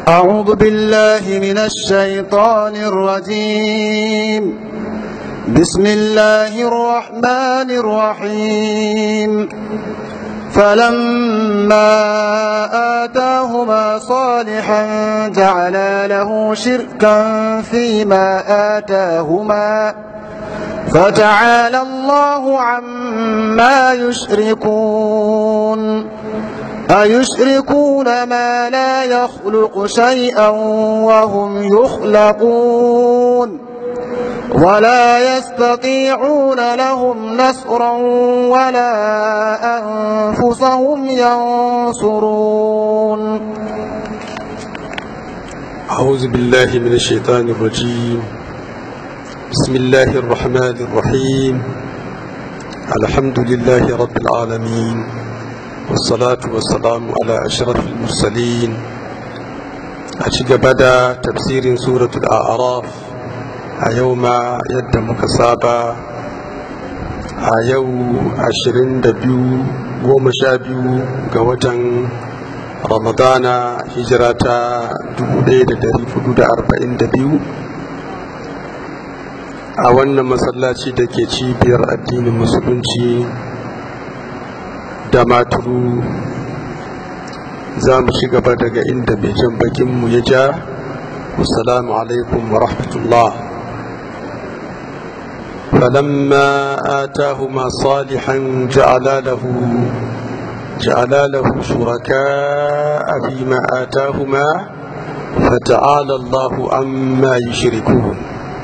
أعوذ بالله من الشيطان الرجيم بسم الله الرحمن الرحيم فلما آتاهما صالحا جعلا له شركا فيما آتاهما فتعالى الله عما يشركون أيشركون ما لا يخلق شيئا وهم يخلقون ولا يستطيعون لهم نصرا ولا أنفسهم ينصرون أعوذ بالله من الشيطان الرجيم بسم الله الرحمن الرحيم الحمد لله رب العالمين والصلاة والسلام على أشرف المرسلين أشق بدا تفسير سورة الأعراف أيوم يد مكسابة أيو عشرين دبيو ومشابيو قوة رمضان هجرة دبو ليلة دري فدود أربعين دبيو a wannan masallaci da ke cibiyar addinin musulunci da maturu za mu ci gaba daga inda mai jan bakinmu ya ja assalamu alaikum wa rahmatullah فلما آتاهما صالحا جعل له جعل له شركاء فيما آتاهما فتعالى الله عما يشركون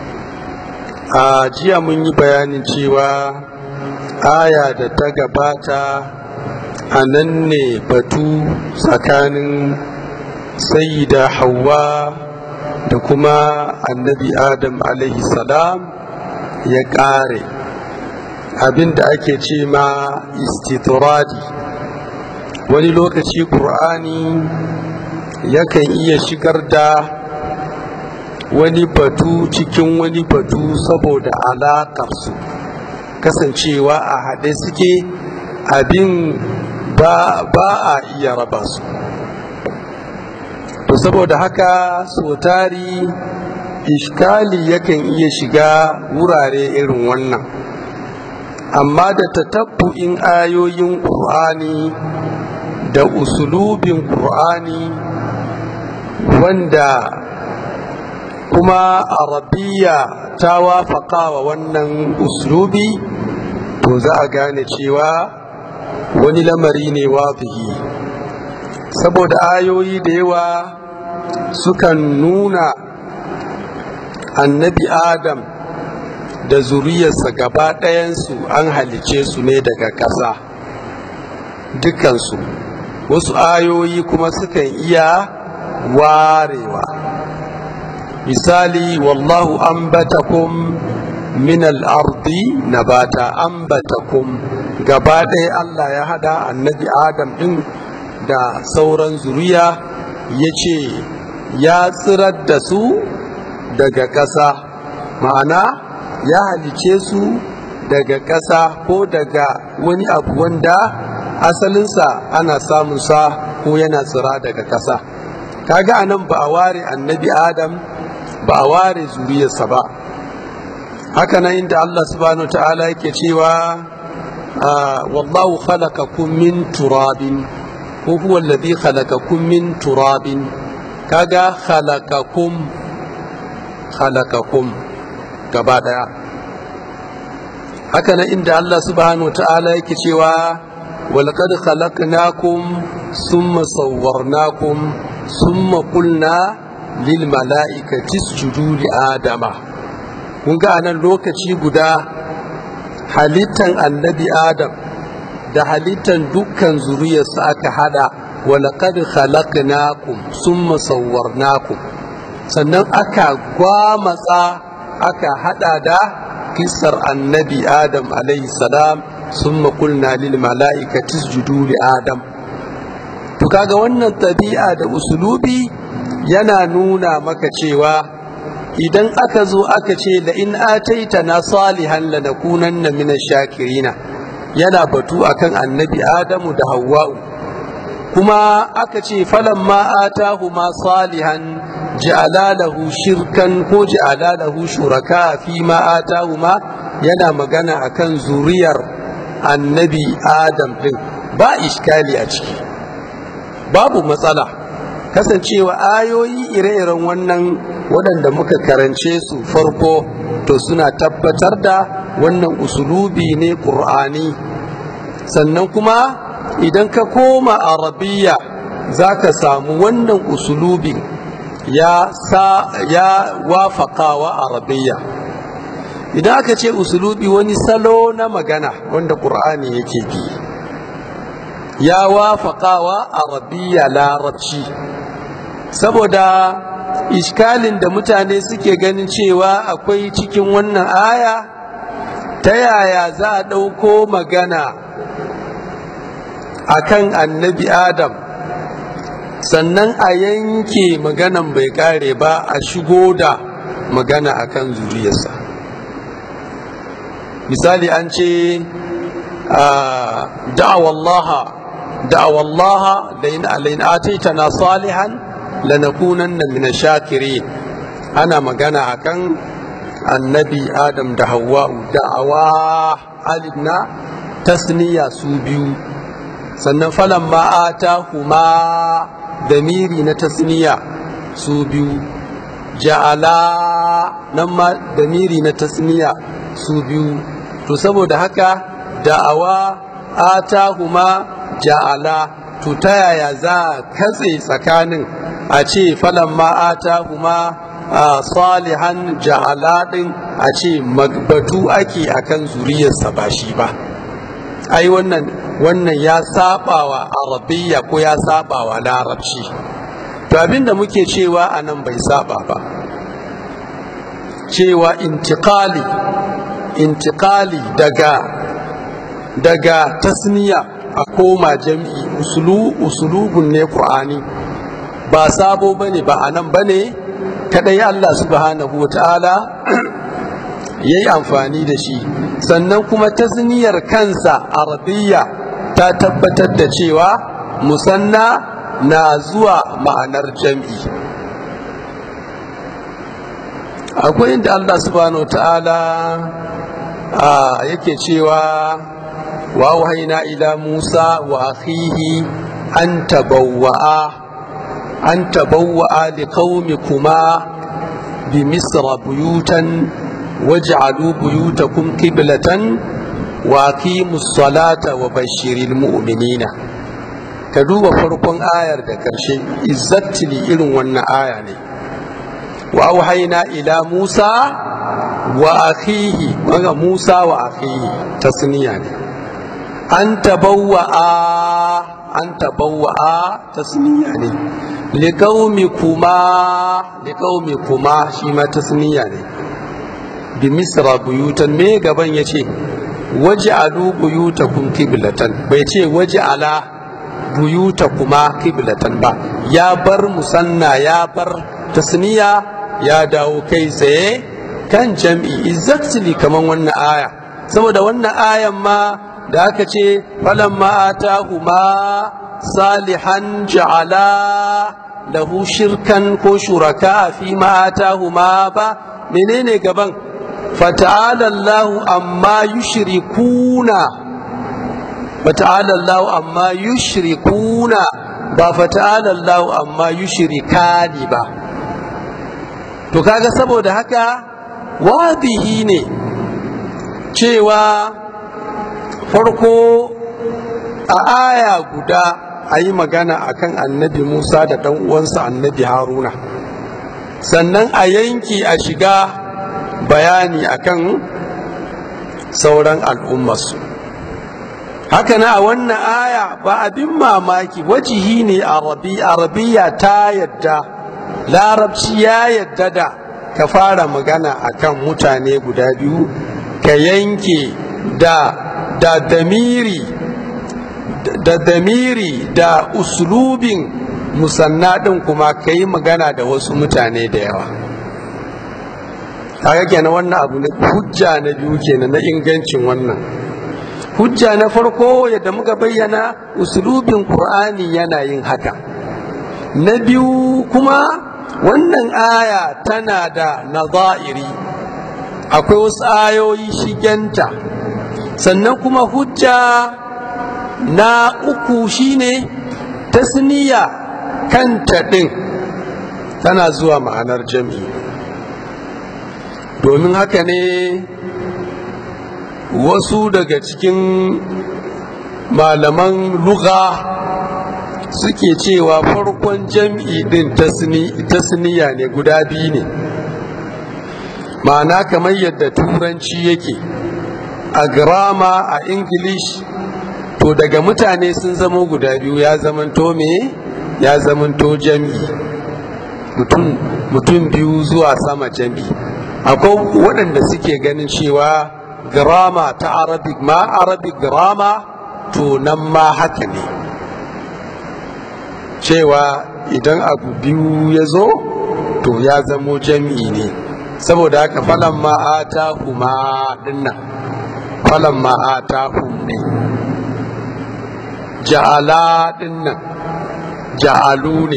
a jiya mun yi bayanin cewa aya da ta gabata a nan ne batu tsakanin sayida hawa da kuma annabi adam salam ya ƙare abinda ake ce ma istituradi wani lokaci ƙur'ani yakan iya shigar da wani batu cikin wani batu saboda alaƙarsu kasancewa a haɗe suke abin ba, ba a iya raba su to saboda haka so tari iskali yakan iya shiga wurare irin wannan amma da tatabbu'in ayoyin ƙur'ani da usulubin ƙur'ani wanda kuma arabiya ta wafaka wa wannan uslubi to za a gane cewa wani lamari ne wadihi saboda ayoyi da yawa sukan nuna annabi adam da zuriyarsa gaba ɗayansu an halice su ne daga ƙasa dukansu wasu ayoyi kuma sukan iya warewa misali wallahu ambatakum min al-ardi nabata ambatakum gaba ɗaya Allah ya hada annabi Adam ɗin da sauran zuriya ya ce ya tsirar da su daga ƙasa ma'ana ya halice su daga ƙasa ko daga wani abu wanda asalinsa ana samunsa ko yana tsira daga ƙasa kaga anan ba a ware annabi Adam ba a ware zuriyarsa ba haka nan inda Allah subhanahu ta'ala yake cewa wallahu khalaqakum min turabin ko huwa alladhi khalaqakum min turabin kaga khalaqakum khalaqakum gaba daya haka nan inda Allah subhanahu ta'ala yake cewa walaqad khalaqnakum summa sawwarnakum summa qulna lil mala'ikati isjudu li adama kun ga anan lokaci guda halittan annabi adam da halittan dukkan zuriyarsa aka hada walaqad khalaqnakum summa sawwarnakum sannan aka gwamatsa aka hada da kisar annabi adam alayhi salam summa qulna lil mala'ikati isjudu li adam to kaga wannan tabi'a da usulubi yana nuna maka cewa idan aka zo aka ce da in ataita na salihan lanakunanna min shakirina yana batu akan annabi adamu da hawwa'u kuma aka ce falan ma atahuma salihan ja'ala lahu shirkan ko ja'ala lahu shuraka fi ma atahuma yana magana akan zuriyar annabi adam din ba iskali a ciki babu matsala kasancewa ayoyi ire-iren wannan waɗanda muka karance su farko to suna tabbatar da wannan usulubi ne ƙur'ani sannan kuma idan ka koma arabiya za ka samu wannan usulubin ya sa ya wafakawa arabiya idan aka ce usulubi wani salo na magana wanda ƙur'ani yake bi ya wafakawa arabiya larabci saboda iskalin da mutane suke ganin cewa akwai cikin wannan aya ta yaya za a ɗauko magana akan annabi adam sannan a yanke maganan bai kare ba a shigo da magana akan zuriyarsa misali an ce da'awallaha da'awallaha lain ataitana salihan lanakunanna min shakirin ana magana akan annabi adam da hawa'u da'awa alif na tasniya su biyu sannan falan ma'ata kuma damiri na tasniya su biyu ja'ala nan ma damiri na tasniya su biyu to saboda haka da'awa ata kuma ja'ala to ta yaya za a katse tsakanin a ce falan ma'ata kuma salihan ja'ala din a ce batu ake akan zuriyarsa ba shi ba ai wannan wannan ya saba wa arabiya ko ya saba wa larabci to abinda muke cewa a nan bai saba ba cewa intikali intikali daga daga tasniya a koma jam'i usulu usulubun ne qur'ani ba sabo bane ba anan bane kadai Allah subhanahu wataala yayi amfani da shi sannan kuma tasniyar kansa arabiya ta tabbatar da cewa musanna na zuwa ma'anar jam'i akwai inda Allah subhanahu ta'ala yake cewa wa wahaina ila Musa wa akhihi an tabawwa'a an tabawwa'a li qaumikuma bi misra buyutan waj'alu buyutakum qiblatan wa aqimus salata wa bashiril mu'minina ka duba farkon ayar da karshe exactly irin wannan aya ne wa auhaina ila Musa wa akhihi wanga Musa wa akhihi tasniya ne an tabawwa'a an tabawwa'a tasniya ne liqaumi kuma liqaumi kuma shi ma tasniya ne bi misra buyutan me gaban yace waj'alu buyutakum qiblatan bai ce waj'ala buyutakuma qiblatan ba ya bar musanna ya bar tasniya ya dawo kai tsaye kan jam'i exactly kaman wannan aya saboda wannan ayan ma da aka ce falan ma'atahuma salihan ja'ala lahu shirkan ko shuraka fi ma'atahuma ba menene gaban fata'ala Allahu amma yushrikuna fata'ala Allahu amma yushrikuna ba fata'ala Allahu amma yushrikani ba to kaga saboda haka wadihi ne cewa farko a aya guda a yi magana akan annabi musa da ɗan uwansa annabi haruna sannan a yanki a shiga bayani akan sauran al'ummarsu haka na a wannan aya ba abin mamaki wajihi ne arabiya ta yadda larabci ya yadda da ka fara magana akan mutane guda biyu ka yanke da da damiri da damiri da uslubin musanna ɗin kuma ka yi magana da wasu mutane da yawa haka kenan wannan abu ne hujja na biyu kenan na ingancin wannan hujja na farko yadda muka bayyana usulubin qur'ani yana yin haka na biyu kuma wannan aya tana da nazairi akwai wasu ayoyi shigenta sannan kuma hujja na uku shine tasniya kanta ɗin tana zuwa ma'anar jam'i domin haka ne wasu daga cikin malaman lugha suke cewa farkon jam'i ɗin tasniya ne guda biyu ne ma'ana kamar yadda turanci yake a grama a english to daga mutane sun zama guda biyu ya zamanto me ya zamanto jam'i mutum biyu zuwa sama jam'i akwai waɗanda suke ganin cewa grama ta arabic ma arabic grama to nan ma haka ne cewa idan abu biyu ya zo to ya zamo jam'i ne saboda haka falon ma'ata kuma dinnan falon ma'ata ne ja'ala dinnan ja'alu ne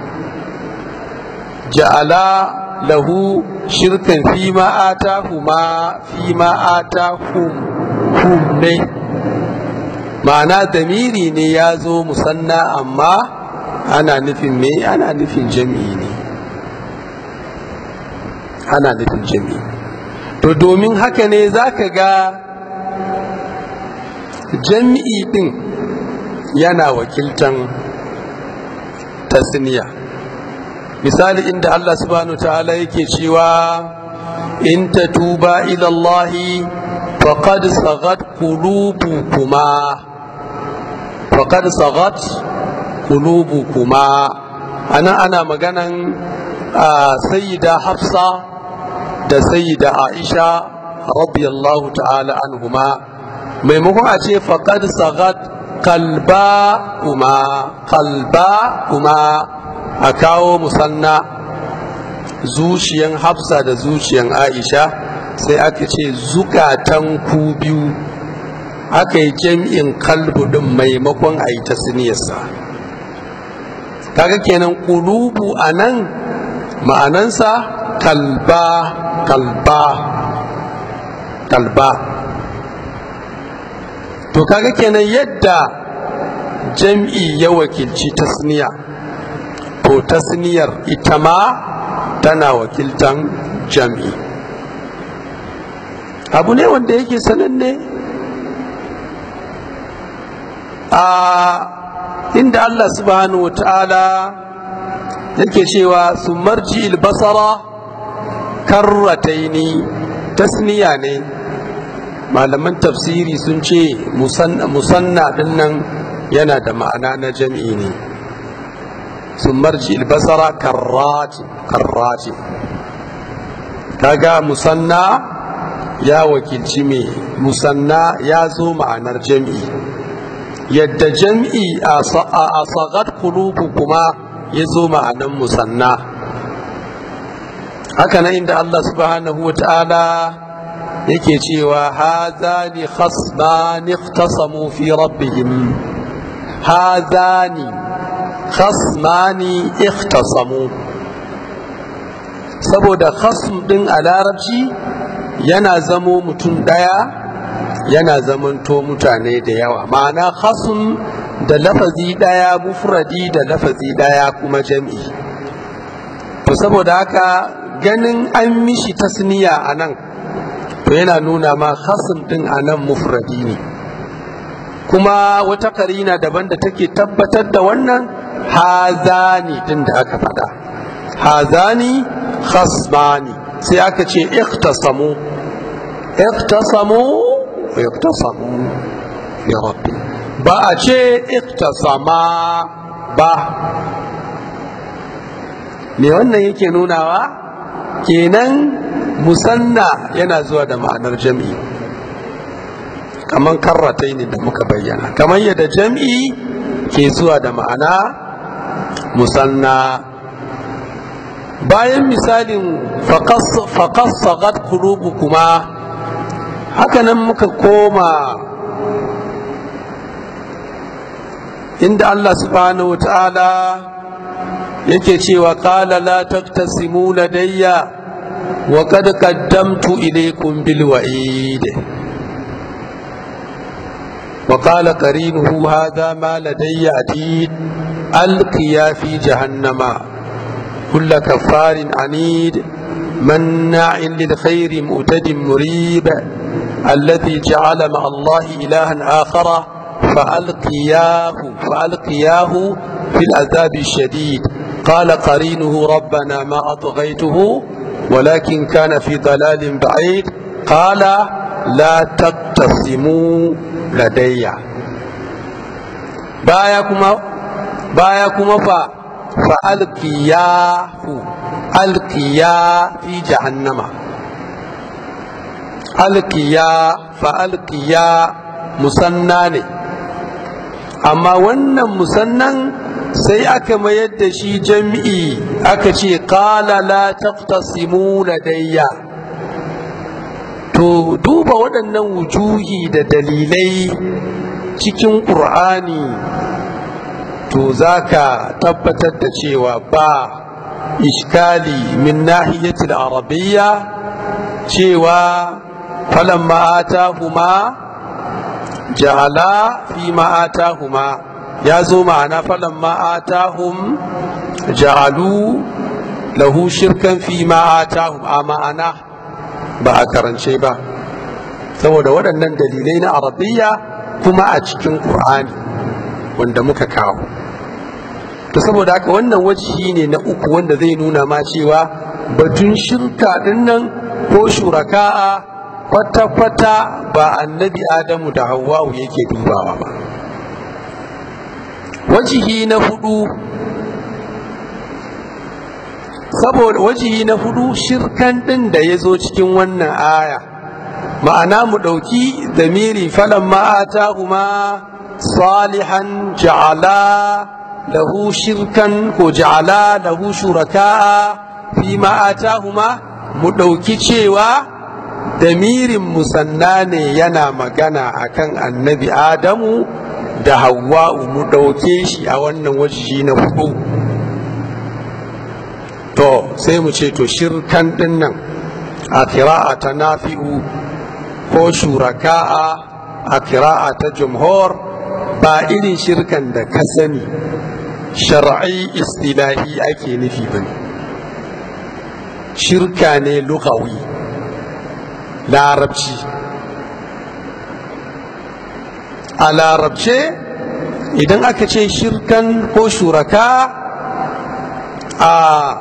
ja'ala lahu shirkan fi ma'ata kuma fi ma'ata hum ne ma'ana damiri ne ya zo musanna amma ana nufin me ana nufin jami'i ne ana nufin jami'i to domin haka ne za ka ga jami'i din yana wakiltan tasniya misali inda Allah subhanahu ta'ala yake cewa in tatuba ila Allah faqad sagat qulubukuma faqad sagat qulubukuma ana ana maganan sayyida Hafsa da sayyida Aisha radiyallahu ta'ala anhuma maimakon a ce faqad sagat kalba kuma kalba kuma a kawo musanna zuciyan hafsa da zuciyan aisha sai aka ce zukatan ku biyu aka yi jam'in kalbu din maimakon a yi tasniyarsa kaga kenan kulubu a nan ma'anansa kalba kalba kalba to kaga kenan yadda jam'i ya wakilci tasniya to tasniyar ita ma tana wakiltan jam'i abu ne wanda yake sananne a inda Allah subhanahu wa ta'ala yake cewa su marji basara karrataini tasniya ne malaman tafsiri sun ce musanna din nan yana da ma'ana na jam'i ne sun marji albasara karrati karrati kaga musanna ya wakilci me musanna ya zo ma'anar jam'i yadda jam'i a sagat kulubu kuma ya zo ma'anar musanna haka nan inda Allah subhanahu wa ta'ala yake cewa hazani khasmani ikhtasamu fi rabbihim hazani khasmani ikhtasamu saboda khasm din a larabci yana zamo mutum daya yana zamanto mutane da yawa ma'ana khasm da lafazi daya mufradi da lafazi daya kuma jam'i to saboda haka ganin an mishi tasniya a nan to yana nuna ma khasim din a nan mufradi ne kuma wata karina daban da take tabbatar da wannan hazani din da aka faɗa hazani khasmani sai aka ce ikhtasamu ikhtasamu ikhtasamu fi rabbi ba a ce ikhtasama ba me wannan yake nunawa kenan musanna yana zuwa da ma'anar jam'i kamar karratai ne da muka bayyana kamar yadda jam'i ke zuwa da ma'ana musanna bayan misalin faƙas sagat kulubu kuma hakanan muka koma inda Allah subhanahu ta'ala yake cewa qala la taktasimu ladayya wa qad qaddamtu ilaykum bil wa'id wa qala qarinuhu hadha ma ladayya atid alqiya fi jahannama kull kaffarin anid مناع للخير مؤتد مريب الذي جعل مع الله إلها آخر فألقياه فألقياه في العذاب الشديد قال قرينه ربنا ما أطغيته ولكن كان في ضلال بعيد قال لا تقتسموا لدي بايكما بايكما فا فألقياه ألقيا في جهنم ألقيا فألقيا مسناني amma wannan musannan sai aka mayar da shi jam'i aka ce qala la taqtasimu ladayya to duba waɗannan wujuhi da dalilai cikin ƙur'ani to zaka tabbatar da cewa ba iskali min nahiyatil arabiyya cewa falamma atahuma ja'ala fi ma'atahuma ya zo ma'ana falan ma'atahum ja'alu lahu shirkan fi ma'atahum a ma'ana ba a karance ba saboda waɗannan dalilai na arabiya kuma a cikin ƙur'ani wanda muka kawo to saboda haka wannan wajihi ne na uku wanda zai nuna ma cewa batun shirka dinnan ko shuraka'a kwata-kwata ba annabi adamu da hawa'u yake dubawa ba wajihi na hudu saboda wajihi na hudu shirkan din da ya zo cikin wannan aya ma'ana mu ɗauki zamiri falon ma'ata kuma salihan ja'ala lahu shirkan ko ja'ala lahu shuraka'a fi ma'ata kuma mu ɗauki cewa damirin musanna ne yana magana akan annabi adamu da hawa'u mu ɗauke shi a wannan wajihi na hudu to sai mu ce to shirkan ɗin nan a kira'a ta nafi'u ko shuraka'a a kira'a ta jumhur ba irin shirkan da ka sani shar'i istilahi ake nufi ba ne shirka ne lugawi larabci a larabce idan aka ce shirkan ko shuraka a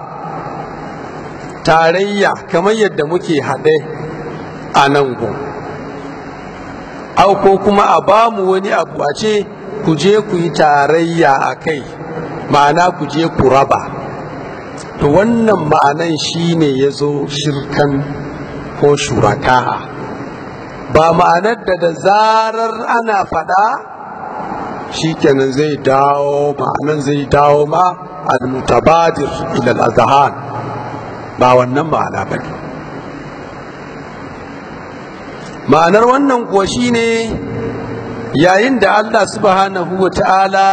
tarayya kamar yadda muke haɗe a nan gun au ko kuma a bamu wani abu a ce ku je ku yi tarayya a kai ma'ana ku je ku raba to wannan ma'anan shine ya zo shirkan ko shuraka'a ba ma'anar da da zarar ana faɗa shikenan zai dawo ma'anan zai dawo ma al-mutabadir ila al-azhan ba wannan ma'ana ba ne ma'anar wannan kuwa shine yayin da Allah subhanahu wa ta'ala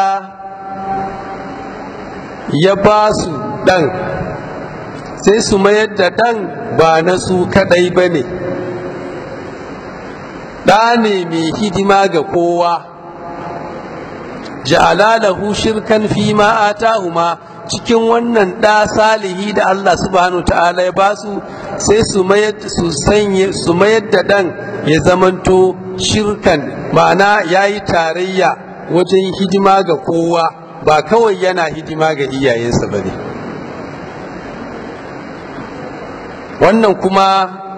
ya ba su ɗan sai su mayar da ɗan ba na su kaɗai ba ne ɗa ne mai hidima ga kowa ja'ala lahu shirkan fi ma atahuma cikin wannan ɗa salihi da Allah subhanahu ta'ala ya ba su sai su mayar da ɗan ya zamanto shirkan ma'ana ya yi tarayya wajen hidima ga kowa ba kawai yana hidima ga iyayensa ba ne wannan kuma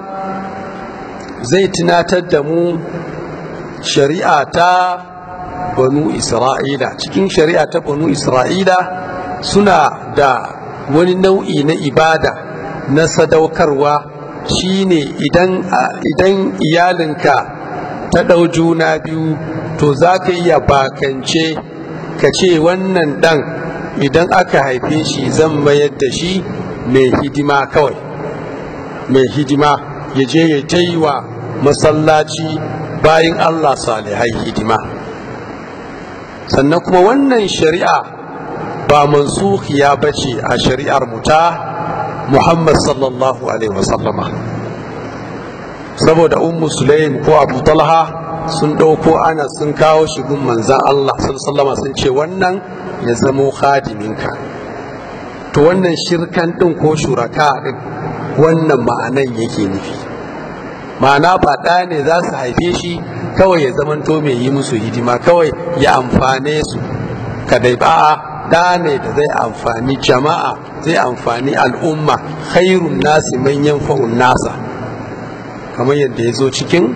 zai tunatar da mu shari'a ta banu isra'ila cikin shari'a ta banu isra'ila suna da wani nau'i na ibada na sadaukarwa shine idan idan iyalinka ta ɗau juna biyu to za ka iya bakance ka ce wannan ɗan idan aka haife shi zan mayar da shi mai hidima kawai mai hidima ya je ya ta yi wa masallaci bayan allah salihai hidima sannan kuma wannan shari'a ba mansukhiya bace a shari'ar mu ta Muhammad sallallahu alaihi wasallama saboda ummu sulaim ko abu talha sun ɗauko ana sun kawo shi gun manzan Allah sallallahu sun ce wannan ya zamo khadiminka to wannan shirkan ɗin ko shuraka ɗin wannan ma'anan yake nufi ma'ana ba ɗa ne za su haife shi kawai ya zamanto mai yi musu hidima kawai ya amfane su kadai ba ɗa ne da zai amfani jama'a zai amfani al'umma khairun nasi manyan fa'un nasa kamar yadda ya zo cikin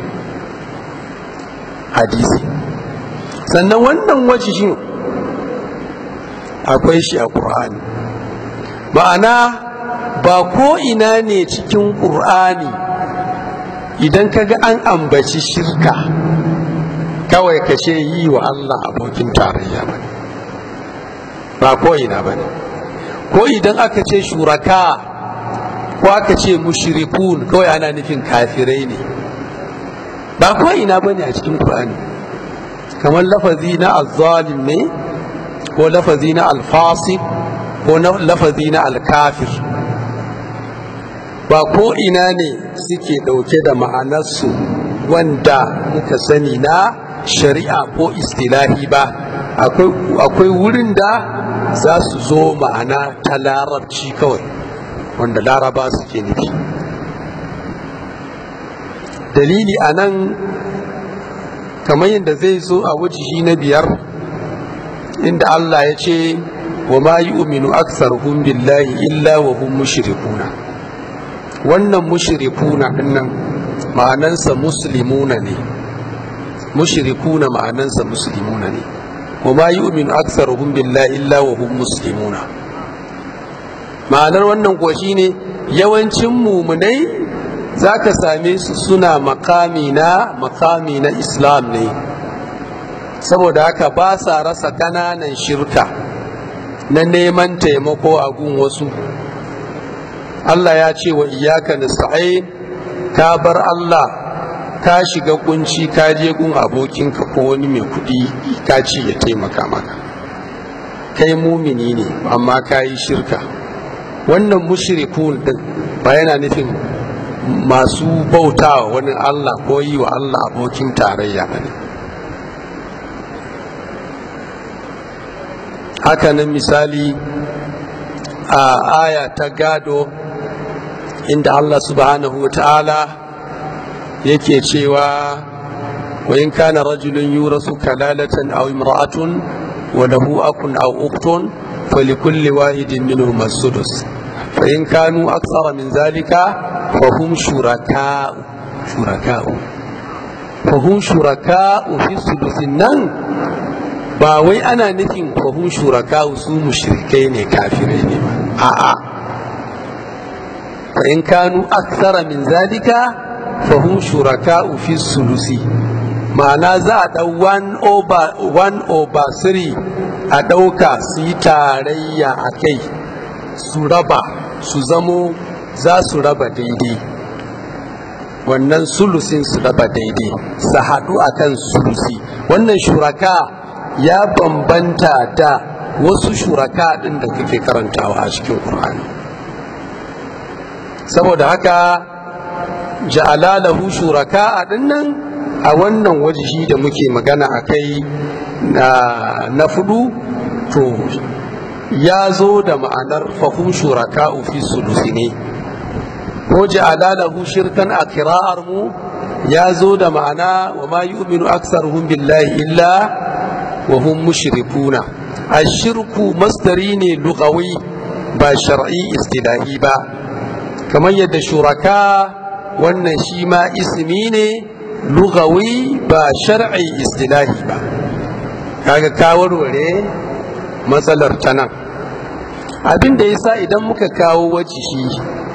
hadisi sannan wannan wajishin akwai shi a ƙur'ani ma'ana ba ko ina ne cikin ƙur'ani idan ka ga an ambaci shirka kawai ka ce yi wa Allah abokin tarayya ba ba ko ina ba ne ko idan aka ce shuraka ko aka ce mushrikun kawai ana nufin kafirai ne ba ko ina ba ne a cikin Qur'ani kamar lafazi na azzalim ne ko lafazi na alfasik ko lafazi na alkafir ba ko ina ne suke ɗauke da ma'anarsu wanda muka sani na shari'a ko istilahi ba akwai wurin da za su zo ma'ana ta larabci kawai wanda laraba suke nufi dalili a nan kamar yadda zai zo a wajihi na biyar inda Allah ya ce wa ma yi uminu aksarhum billahi illa wa hum mushrikuna wannan mushrikuna dinnan ma'anansa muslimuna ne mushrikuna ma'anansa muslimuna ne wa ma yi uminu aksarhum billahi illa wa hum muslimuna ma'anar wannan kuwa shine yawancin mumunai za ka same su suna makami na makami na islam ne saboda haka ba sa rasa ƙananan shirka na neman taimako a gun wasu Allah ya ce wa iyaka nasta'in ka bar Allah ka shiga kunci ka je gun abokinka ko wani mai kuɗi ka ce ya taimaka maka kai mumini ne amma ka yi shirka wannan mushrikun din ba yana nufin masu bautawa wani Allah ko yi wa Allah abokin tarayya ne hakanan misali a aya ta gado inda Allah subhanahu wa ta'ala yake cewa wa in kana rajulun yurasu kalalatan aw imra'atun wa lahu akun aw ukhtun falikulli wahidin minhum as-sudus fa in kanu akthara min zalika fa hum shuraka'u shuraka'u fa hum shuraka'u fi sudusin nan ba wai ana nufin fa hum shuraka'u su mushrikai ne kafirai ne ba a'a fa in kanu akthara min zalika fa hum shuraka'u fi sulusi ma'ana za a ɗau 1 over 1 over 3 a ɗauka su yi tarayya a kai su raba su zamo za su raba daidai wannan sulusin su raba daidai su haɗu a kan sulusi wannan shuraka ya bambanta da wasu shuraka ɗin da kake karantawa a cikin ƙur'ani saboda haka ja'ala lahu shuraka a ɗinnan a wannan wajihi da muke magana a kai na fudu to ya zo da ma'anar fahim shuraka fi sulusi ne ko ja'ala lahu shirkan a kira'ar mu ya zo da ma'ana wa ma yu'minu aksaruhum billahi illa wa hum mushrikuna ashirku masdari ne lugawi ba shar'i istilahi ba kamar yadda shuraka wannan shi ma ismi ne lugawi ba shar'i istilahi ba kaga ka warware matsalar ta nan abin da yasa idan muka kawo wajihi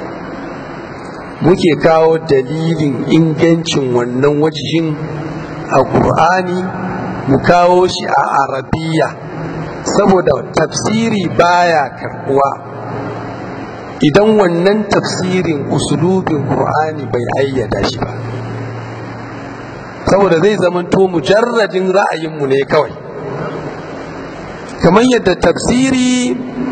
muke kawo dalilin ingancin wannan wajihin a ƙur'ani mu kawo shi a arabiya saboda tafsiri baya karbuwa idan wannan tafsirin usulubin ƙur'ani bai ayyada shi ba saboda zai zamanto mujarradin ra'ayinmu ne kawai kamar yadda tafsiri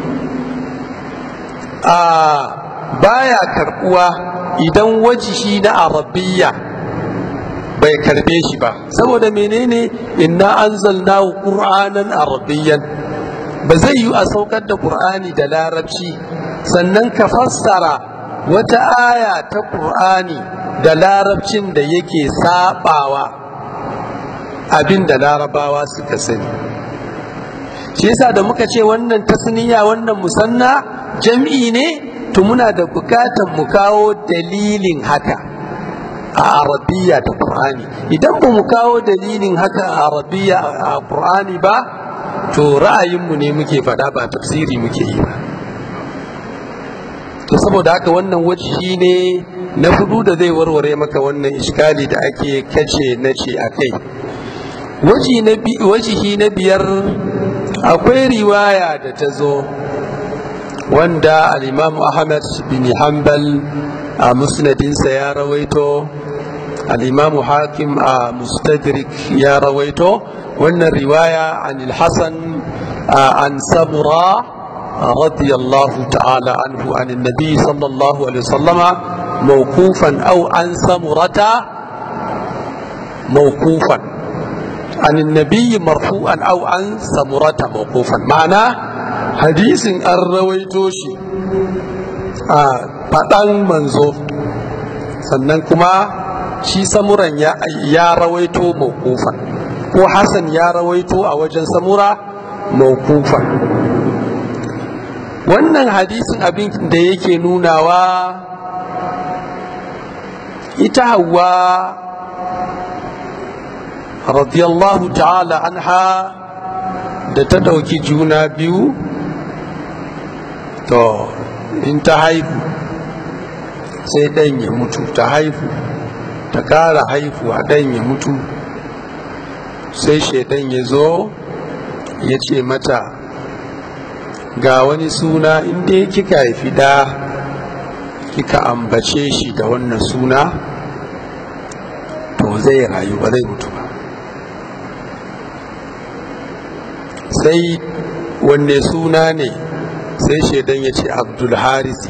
a baya karbuwa idan wajihi na arabiyya bai karbe shi ba saboda menene inna anzalnahu qur'anan arabiyyan ba zai yi a saukar da qur'ani da larabci sannan ka fassara wata aya ta qur'ani da larabcin da yake sabawa abin da larabawa suka sani shi yasa da muka ce wannan tasniya wannan musanna jam'i ne to muna da bukatar mu kawo dalilin haka a arabiya ta qur'ani idan ba mu kawo dalilin haka a arabiya a qur'ani ba to ra'ayinmu ne muke faɗa ba tafsiri muke yi ba to saboda haka wannan wajihi ne na hudu da zai warware maka wannan iskali da ake kace na ce a kai wajihi na biyar akwai riwaya da ta zo wanda al'imamu ahmad bin hanbal a musnadinsa ya rawaito al'imamu hakim a mustadrik ya rawaito wannan riwaya an ilhassan an sabura radiyallahu ta'ala anhu an nabi sallallahu alaihi wasallama mawkufan au an samurata mawkufan an nabi marfu'an au an samurata mawkufan ma'ana hadisin an rawaito shi a faɗan manzo sannan kuma shi samuran ya rawaito mawkufan ko hasan ya rawaito a wajen samura mawkufan wannan hadisin abin da yake nunawa ita hawa radiyallahu ta'ala anha da ta ɗauki juna biyu to in ta haihu sai ɗan ya mutu ta haihu ta ƙara haihuwa ɗan ya mutu sai shaidan ya zo ya ce mata ga wani suna inda kika haifi ɗa kika ambace shi da wannan suna to zai rayu ba zai mutu ba sai wanne suna ne sai shaidan ya ce abdulharisi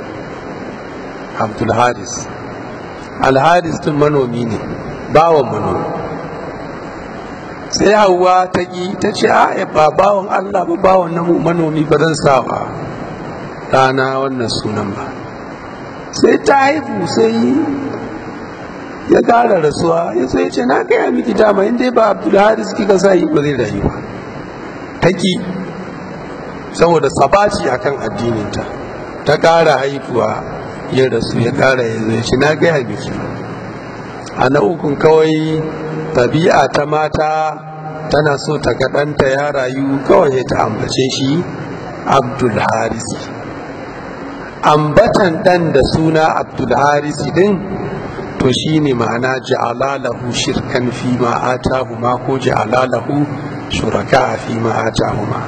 abdulharis alharis tun manomi ne bawan manomi sai hawa ta ƙi ta ce a ba bawan allah ba bawan na manomi ba zan sa ba ɗana wannan sunan ba sai ta haifu sai ya ƙara rasuwa ya sai ce na gaya miki dama inda ba abdulharis kika sa yi ba zai rayu ba ta ƙi saboda sabaci akan addininta ta ƙara haifuwa ya rasu ya ƙara ya zai shi na gaya miki a na ukun kawai tabi'a ta mata tana so ta ga ɗanta ya rayu kawai ya ta ambace shi abdul harisi ambatan ɗan da suna abdul harisi ɗin to shi ne ma'ana ja'alalahu shirkan fi ma atahuma ko ja'alalahu shuraka fi ma atahuma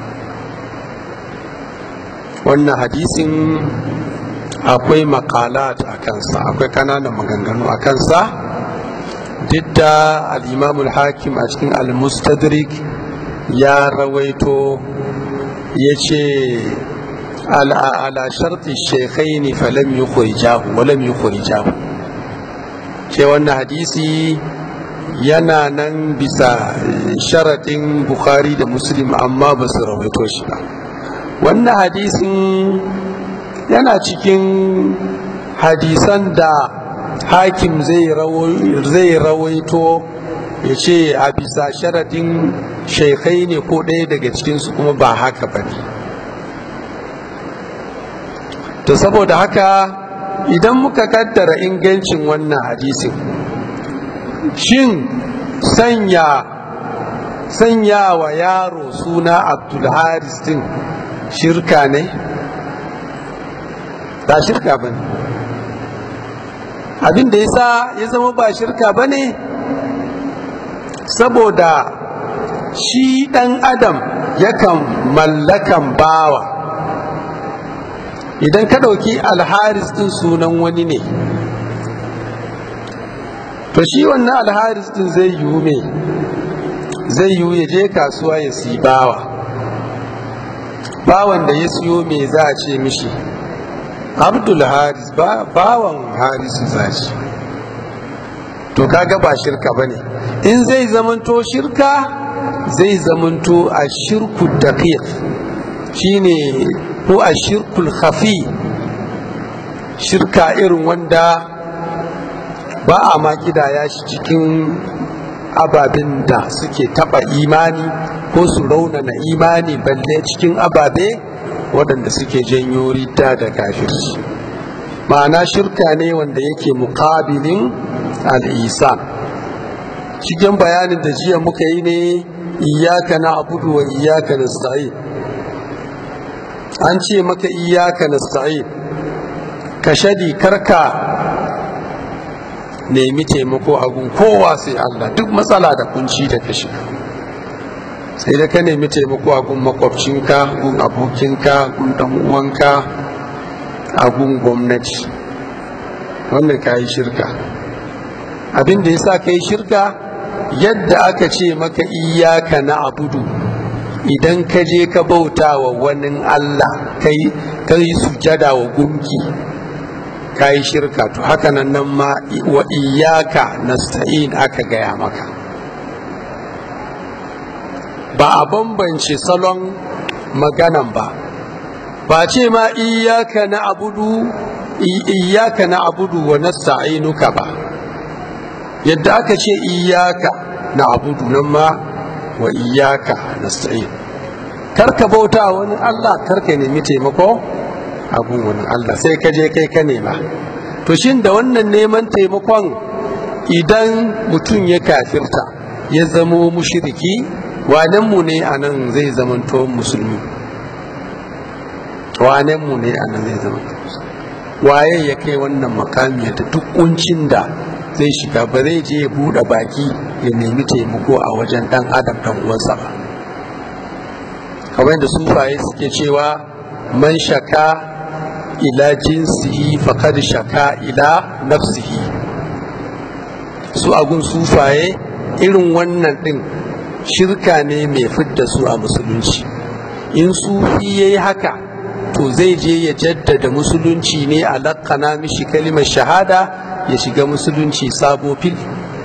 wannan hadisin akwai makalat a kansa akwai kananan maganganu a kansa duk da al'imamul hakim a cikin al-mustadrik ya rawaito ya ce ala sharti shekai ne falam yi kurijahu walam yi kurijahu ce wannan hadisi yana nan bisa sharaɗin bukhari da muslim amma ba su rawaito shi ba wannan hadisin yana cikin hadisan da hakim zai rawaito ya ce a bisa sharaɗin shekai ne ko ɗaya daga cikinsu kuma ba haka ba ne to saboda haka idan muka kaddara ingancin wannan hadisin shin sanya sanya wa yaro suna abdulharis din shirka ne ba shirka ba ne abin da yasa ya zama ba shirka ba ne saboda shi ɗan adam yakan mallakan bawa idan ka ɗauki alharis ɗin sunan wani ne to shi wannan alharis ɗin zai yiwu me zai yiwu ya je kasuwa ya si bawa bawan da ya siyo me za a ce mishi abdul haris ba bawan harisu za shi to kaga ba shirka ba ne in zai zamanto shirka zai zamanto a shirku daqiq shine ko a shirkul khafi shirka irin wanda ba a ma ya shi cikin ababen da suke taba imani ko su raunana imani balle cikin ababe waɗanda suke janyo rita da kafirci ma'ana shirka ne wanda yake muƙabilin al'isan cikin bayanin da jiya muka yi ne iyaka na abudu wa iyaka na an ce maka iyaka na ka shadi karka nemi taimako a gun kowa sai Allah duk matsala da kunci da ka shiga sai da ka nemi taimako a gun makwabcinka gun abokinka gun dan uwanka a gun gwamnati wannan ka yi shirka abin da ya sa ka yi shirka yadda aka ce maka iyaka na abudu idan ka je ka bauta wa wani Allah ka yi sujada wa gunki ka yi shirka to haka nan nan ma wa iyaka nasta'in aka gaya maka ba a bambance salon maganan ba ba ce ma iyaka na abudu iyaka na abudu wa nasta'inuka ba yadda aka ce iyaka na abudu nan ma wa iyaka nasta'in karka bauta wani Allah karka nemi taimako abun wani Allah sai ka je kai ka nema to shin da wannan neman taimakon idan mutum ya kafirta ya zamo mushriki wanen mu ne a nan zai zamanto musulmi wanen mu ne a nan zai zamanto waye ya kai wannan makami da duk kuncin da zai shiga ba zai je ya buɗe baki ya nemi taimako a wajen ɗan adam ɗan uwansa ba kamar da sufaye suke cewa man shaka ila jinsihi faqad shaka ila nafsihi su agun sufaye irin wannan ɗin shirka ne mai fidda su a musulunci in sufi ya yi haka to zai je ya jaddada musulunci ne a lakana mishi kalimar shahada ya shiga musulunci sabo fil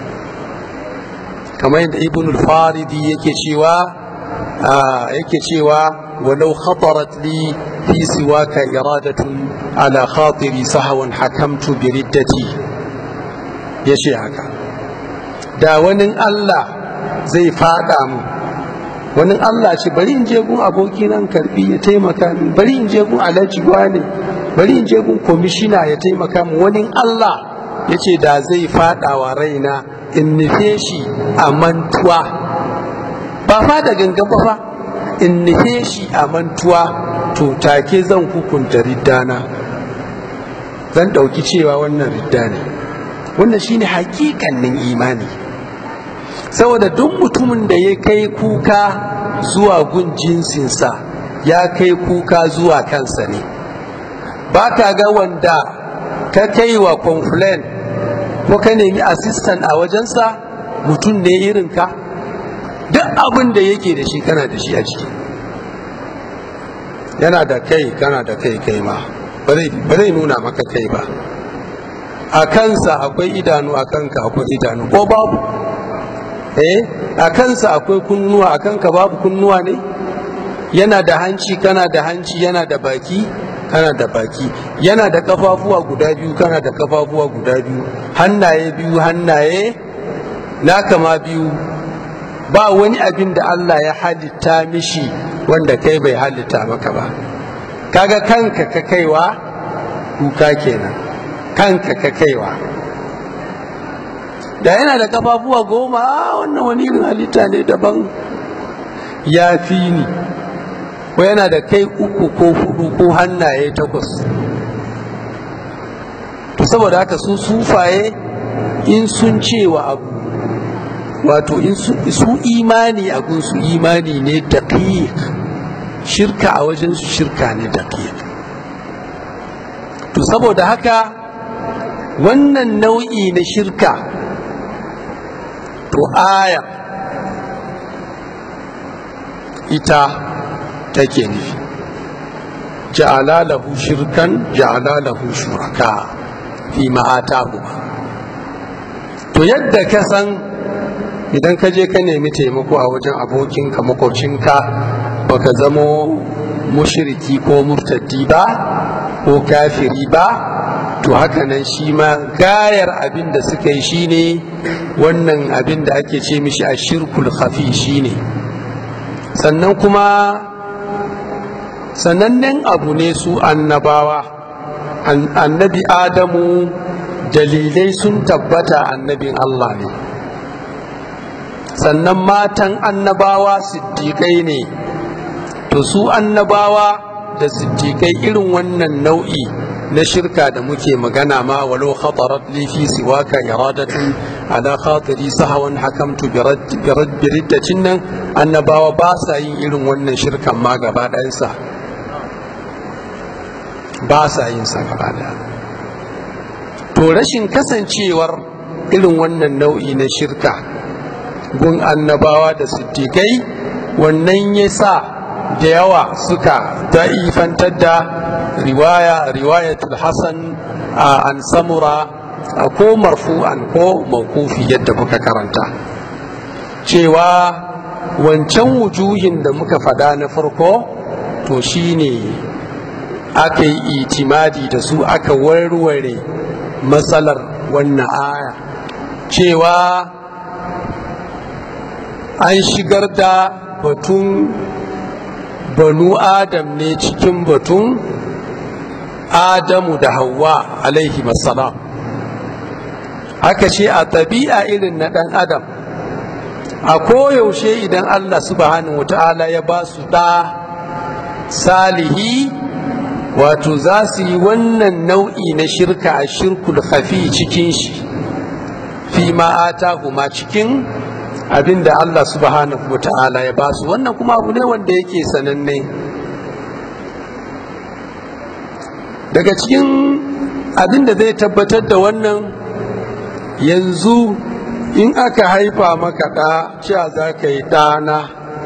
kamar yadda ibn al-faridi yake cewa yake cewa walau khatarat li fi siwaka iradatun ala khatiri sahawan hakamtu bi riddati yace haka da wani Allah zai fada mu wani Allah ce bari in je gun aboki nan karbi ya taimaka min bari in je gun alhaji ne bari in je gun komishina ya taimaka min wani Allah ya ce da zai fada wa raina in nufe shi a mantuwa ba fa da gangan ba fa in nufe shi a mantuwa to take zan hukunta riddana zan ɗauki cewa wannan ridda ne wannan shine hakikanin imani saboda duk mutumin da ya kai kuka zuwa gun jinsinsa ya kai kuka zuwa kansa ne ba ka ga wanda ka kai wa complain ko ka nemi assistant a wajensa mutum ne irinka duk abin da yake da shi kana da shi a ciki yana da kai kana da kai kai ma ba zai nuna maka kai ba a kansa akwai idanu a kanka akwai idanu ko babu eh a kansa akwai kunnuwa a kanka babu kunnuwa ne yana da hanci kana da hanci yana da baki kana da baki yana da kafafuwa guda biyu kana da kafafuwa guda biyu hannaye biyu hannaye naka ma biyu ba wani abin da Allah ya halitta mishi wanda kai bai halitta maka ba kaga kanka ka kaiwa kuka kenan kanka ka kaiwa da yana da kafafuwa goma wannan wani irin halitta ne daban ya fi ni ko yana da kai uku ko hudu ko hannaye takwas to saboda haka su sufaye in sun cewa abu wato in su imani a gunsu imani ne daqiq shirka a wajen su shirka ne daqiq to saboda haka wannan nau'i na shirka to aya ita take nufi ja'ala lahu shirkan ja'ala lahu shuraka fi ma'atahu to yadda ka san idan ka je ka nemi taimako a wajen abokinka makwabcinka baka zamo mushiriki ko murtaddi ba ko kafiri ba to haka nan shi ma gayar abin da suka yi shine wannan abin da ake ce mishi a shirkul khafi shine sannan kuma sanannen abu ne su annabawa annabi adamu dalilai sun tabbata annabin Allah ne sannan matan annabawa siddiƙai ne to su annabawa da siddiƙai irin wannan nau'i na shirka da muke magana ma walau khatarat li fi siwaka iradatun ala khatiri sahawan hakamtu bi riddatin nan annabawa ba sa yin irin wannan shirkan ma gaba ɗayansa ba sa yin sa gaba ɗaya to rashin kasancewar irin wannan nau'i na shirka gun annabawa da siddiƙai wannan ya sa da yawa suka da'ifantar da riwaya riwayatul hasan an samura ko marfu'an ko mawkufi yadda muka karanta cewa wancan wujuhin da muka fada na farko to shine aka yi itimadi da su aka warware matsalar wannan aya cewa an shigar da batun banu adam ne cikin batun adamu da hawa alaihi salam haka ce a tabi'a irin na ɗan adam a koyaushe idan allah subhanahu wata'ala ya ba su ɗa salihi wato za su yi wannan nau'i na shirka a shirkul khafi cikin shi fi ma'ata kuma cikin abin da Allah subhanahu wa ta'ala ya basu wannan kuma abu ne wanda yake sananne daga cikin abin da zai tabbatar da wannan yanzu in aka haifa maka ɗa cewa za ka yi ɗana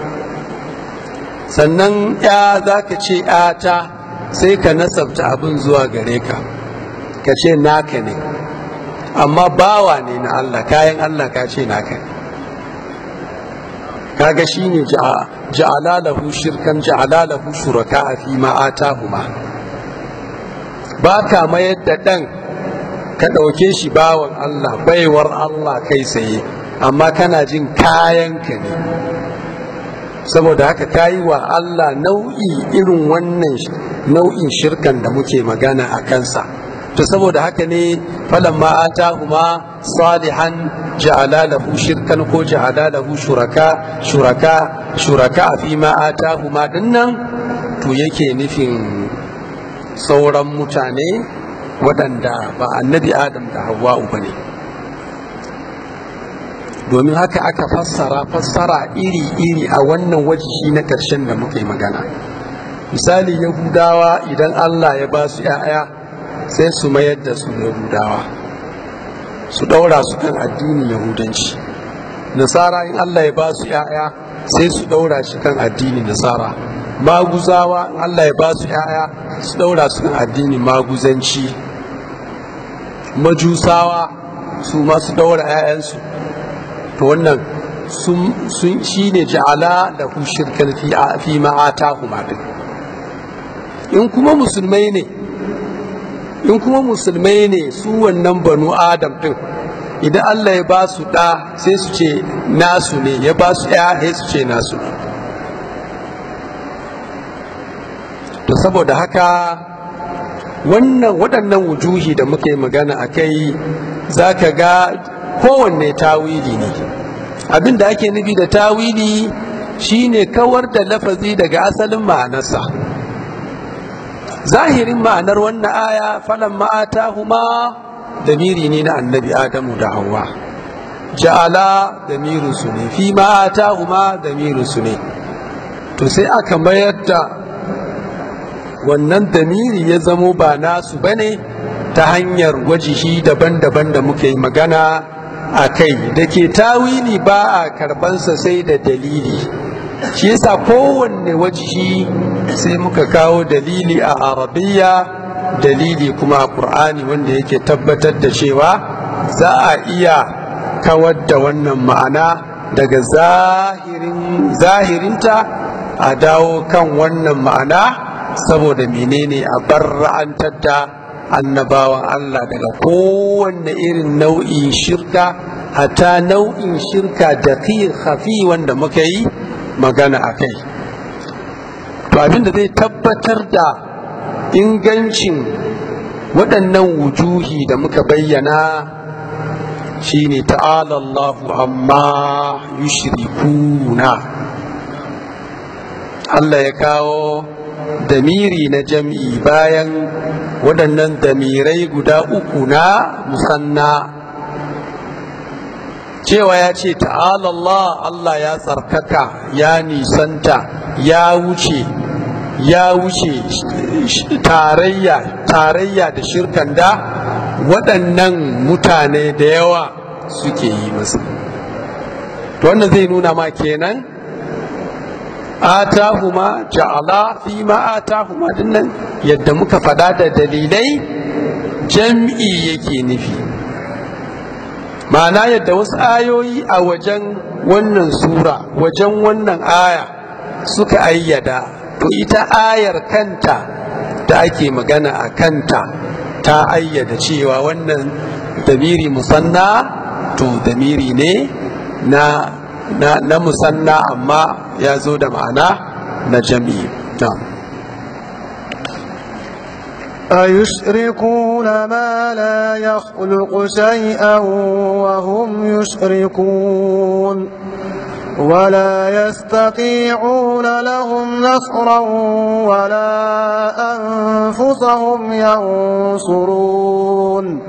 sannan ya za ka ce ‘yata sai ka nasabta abin zuwa gare ka ka ce naka ne amma bawa ne na Allah kayan Allah ka ce naka ne kaga shine ja'ala lahu shirkan ja'ala lahu shuraka fi ma atahuma ba ka mayar da dan ka ɗauke shi bawan Allah baiwar Allah kai tsaye amma kana jin kayanka ne saboda haka kayi wa Allah nau'i irin wannan nau'in shirkan da muke magana a kansa to saboda haka ne falamma atahuma salihan ja'ala lahu shirkan ko ja'ala lahu shuraka shuraka shuraka fi ma atahuma dinnan to yake nufin sauran mutane waɗanda ba annabi adam da hawa'u ba ne domin haka aka fassara fassara iri-iri a wannan wajihi na ƙarshen da muka yi magana misali yahudawa idan allah ya ba su 'ya'ya sai su mayar da su yahudawa su ɗaura su kan addinin yahudanci nasara in allah ya ba su 'ya'ya sai su ɗaura shi kan addinin nasara maguzawa in allah ya ba su 'ya'ya su ɗaura su kan addinin maguzanci majusawa su ma su ɗaura 'ya'yansu to wannan sun shi ne ja'ala da ku shirkar fi ma'ata kuma in kuma musulmai ne in kuma musulmai ne su wannan banu adam din idan Allah ya ba su ɗa sai su ce nasu ne ya ba su ya sai su ce nasu ne to saboda haka wannan waɗannan wujuhi da muka yi magana a kai za ka ga kowanne tawili ne abin da ake nufi da tawili shine kawar da lafazi daga asalin ma'anarsa zahirin ma'anar wannan aya falan ma'ata huma damiri ne na annabi adamu da hawa ja'ala damirin su ne fi ma'ata huma damirin su ne to sai aka mayar da wannan damiri ya zamo ba nasu bane ta hanyar wajihi daban-daban da muka yi magana a kai da ke tawili ba a karbansa sai da dalili shi yasa kowanne wajihi sai muka kawo dalili a arabiya dalili kuma a ƙur'ani wanda yake tabbatar da cewa za a iya kawar da wannan ma'ana daga zahirinta a dawo kan wannan ma'ana saboda menene a barra'antar da annabawan Allah daga kowanne irin nau'in shirka hata nau'in shirka da khafi wanda muka yi magana a kai to abinda zai tabbatar da ingancin waɗannan wujuhi da muka bayyana shine ta'ala Allahu amma yushrikuna Allah ya kawo damiri na jam'i bayan waɗannan damirai guda uku na musanna cewa ya ce ta'ala Allah Allah ya tsarkaka ya nisanta ya wuce ya wuce tarayya tarayya da shirkan da waɗannan mutane da yawa suke yi masa wannan zai nuna ma kenan atahuma ja'ala fi ma atahuma dinnan yadda muka faɗa da dalilai jam'i yake nufi ma'ana yadda wasu ayoyi a wajen wannan sura wajen wannan aya suka ayyada to ita ayar kanta da ake magana a kanta ta ayyada cewa wannan damiri musanna to damiri ne na na, na musanna amma ya zo da ma'ana na jami'i أيشركون ما لا يخلق شيئا وهم يشركون ولا يستطيعون لهم نصرا ولا أنفسهم ينصرون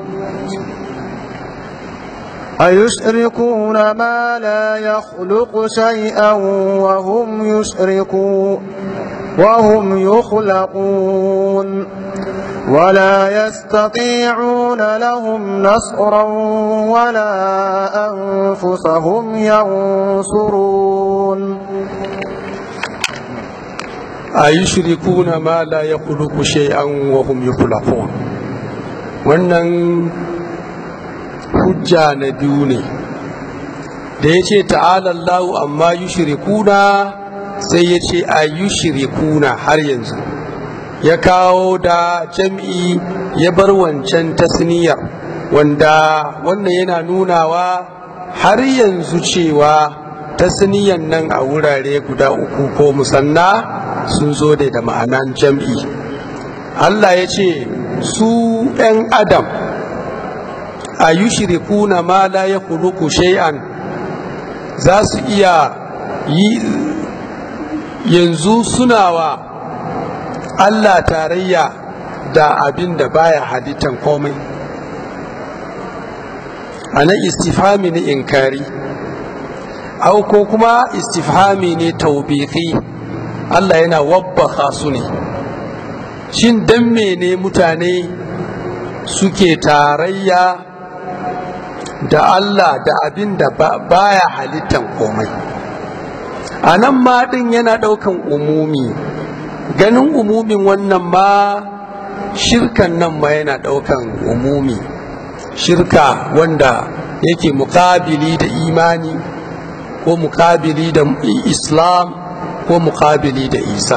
أيشركون ما لا يخلق شيئا وهم يشركون وهم يخلقون ولا يستطيعون لهم نصرا ولا أنفسهم ينصرون أيشركون ما لا يخلق شيئا وهم يخلقون wannan hujja na biyu ne da ya ce ta'alallahu amma yushrikuna sai ya ce a yushrikuna har yanzu ya kawo da jam'i ya bar wancan tasniyar wanda wannan yana nunawa har yanzu cewa tasniyan nan a wurare guda uku ko musanna sun zo da ma'anan jam'i Allah ya ce su ‘yan adam a yi shirikuna ma la ya kuluku shay'an za su iya yi yanzu suna wa Allah tarayya da abin da baya halittan komai a nan istifhami ne inkari au ko kuma istifhami ne taubiki Allah yana wabbaka su ne shin dan mene mutane suke tarayya da Allah da abin da baya halittan komai a nan ma ɗin yana ɗaukan umumi ganin umumin wannan ma shirkan nan ma yana ɗaukan umumi shirka wanda yake mukabili da imani ko mukabili da islam ko mukabili da isa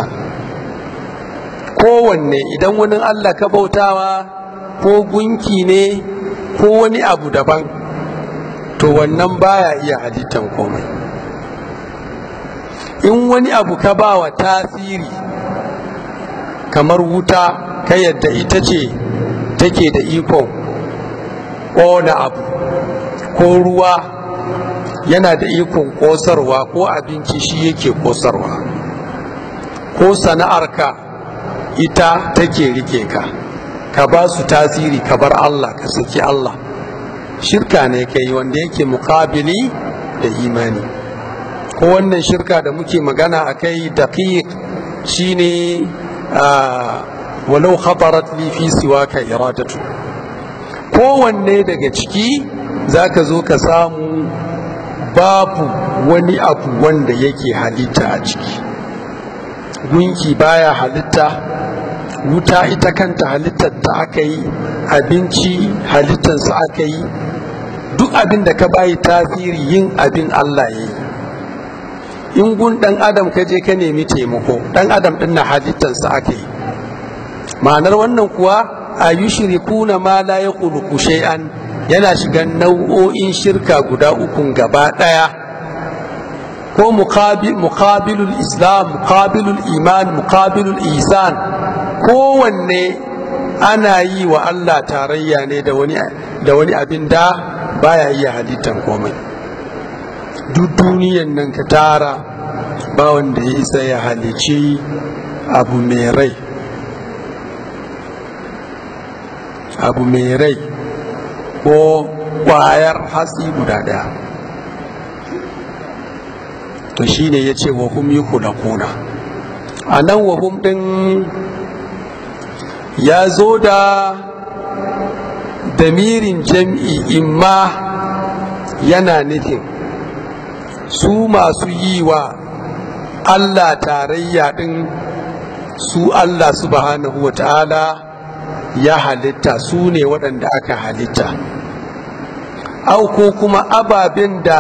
kowanne idan wani allah ka bautawa ko gunki ne ko wani abu daban to wannan baya iya halittan komai in wani abu ka ba wa tasiri kamar wuta ka yadda ita ce take da ikon ƙona abu ko ruwa yana da ikon ƙosarwa ko abinci shi yake ƙosarwa ko sana'arka ita take rike ka ka ba su tasiri ka bar Allah ka saki Allah shirka ne kai wanda yake muƙabili da imani ko wannan shirka da muke magana a kai daqiq shine walau khatarat li fi siwaka iradatu kowanne daga ciki zaka zo ka samu babu wani abu wanda yake halitta a ciki gunki baya halitta wuta ita kanta halittar ta aka yi abinci halittarsa aka yi duk abin da ka bayi tasiri yin abin Allah ya yi in gun dan adam ka je ka nemi taimako dan adam din na halittarsa aka yi ma'anar wannan kuwa a yi shirikuna ma la ya shay'an yana shigan nau'o'in shirka guda ukun gaba ɗaya ko muqabilul islam muqabilul iman muqabilul isan kowanne ana yi wa Allah tarayya ne da wani da wani abin da baya iya halittan komai duk duniyan nan ka tara ba wanda ya isa ya halici abu mai rai abu mai rai ko kwayar hatsi guda daya to shine ya ce wa hum yi kuna a nan wa hum ɗin ya zo da damirin jam'i imma yana nufin su masu yi wa Allah tarayya ɗin su Allah subhanahu wa ta'ala ya halitta su ne waɗanda aka halitta au ko kuma ababen da